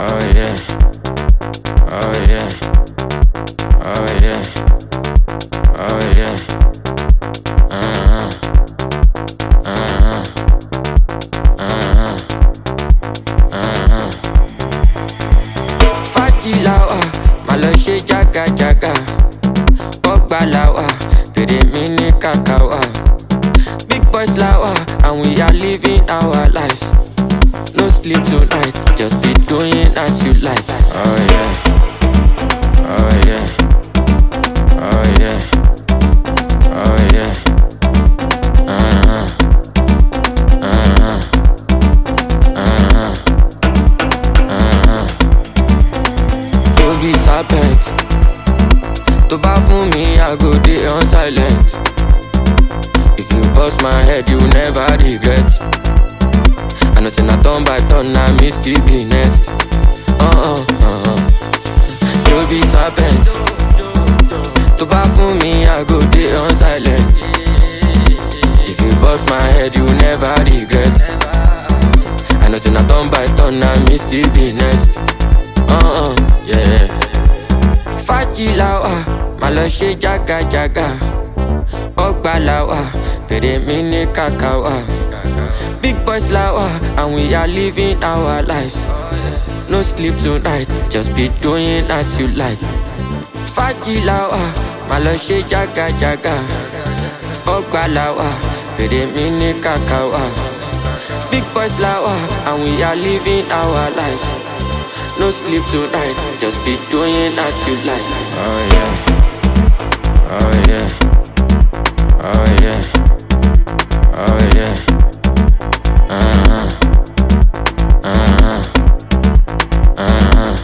Oh yeah. Oh yeah. Oh yeah. Oh yeah. Uh-huh. Uh-huh. Uh-huh. Uh-huh. Fájì la wà, má lọ ṣe jágajàga. Bọ́gbà la wà, pèrè mi ní kàkà wà. Big boys la wà, and we are living our lives. No sleep tonight, just be doing as you like. Oh yeah. Oh yeah. Oh yeah. Oh yeah. Uh-huh. Uh-huh. Uh-huh. Uh-huh. You be serpent. To bá fún mi, I go dey on silent. If you bust my head, you never regret. I know say na turn by turn, na me still be next. Uh-uh, uh-uh. You be serpent. To bá fún mi, I go dey on silent. If you bust my head, you never regret. I know say na turn by turn, na me still be next. Uh-uh, yeah. Fájì la wà, má lọ ṣe jágajàga. Ọgbà la wà, pèrè mi ní kàkà wà. Big boys la wà, and we are living our lives. No sleep tonight, just be doing as you like. Fájì la wà, má lọ ṣe jágajàga. Ọgbà la wà, pèrè mi ní kàkà wà. Big boys la wà, and we are living our lives. No sleep tonight, just be doing as you like. Oh yeah. Oh yeah. Oh yeah. Oh yeah. Uh-huh. Uh-huh. Uh-huh.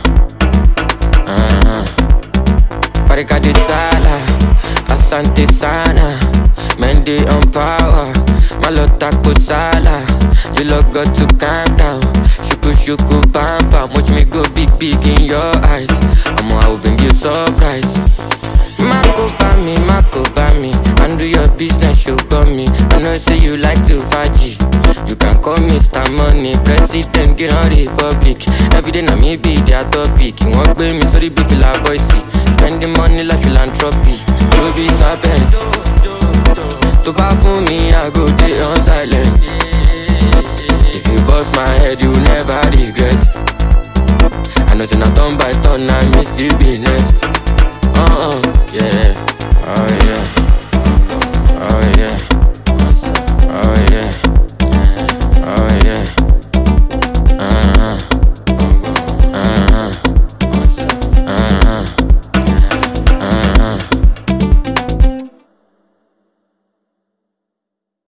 Uh-huh. Barika de sala, asante sana. Men they on power, malota kusala. You look got to calm down. Shuku shuku bam bam, watch me go big big in your eyes. I'ma I will bring you surprise. Mako me, Mako me. Handle your business, you got me. I know say you like to faji. You can call me Mr. Money, President, get on Republic. Every day na me be their topic. You want pay me, sorry, be feel like boy see. Spending money like philanthropy. You be serpent. To bá fún mi, I go dey on silent. If you bust my head, you never regret. I know say na turn by turn, na me still be next.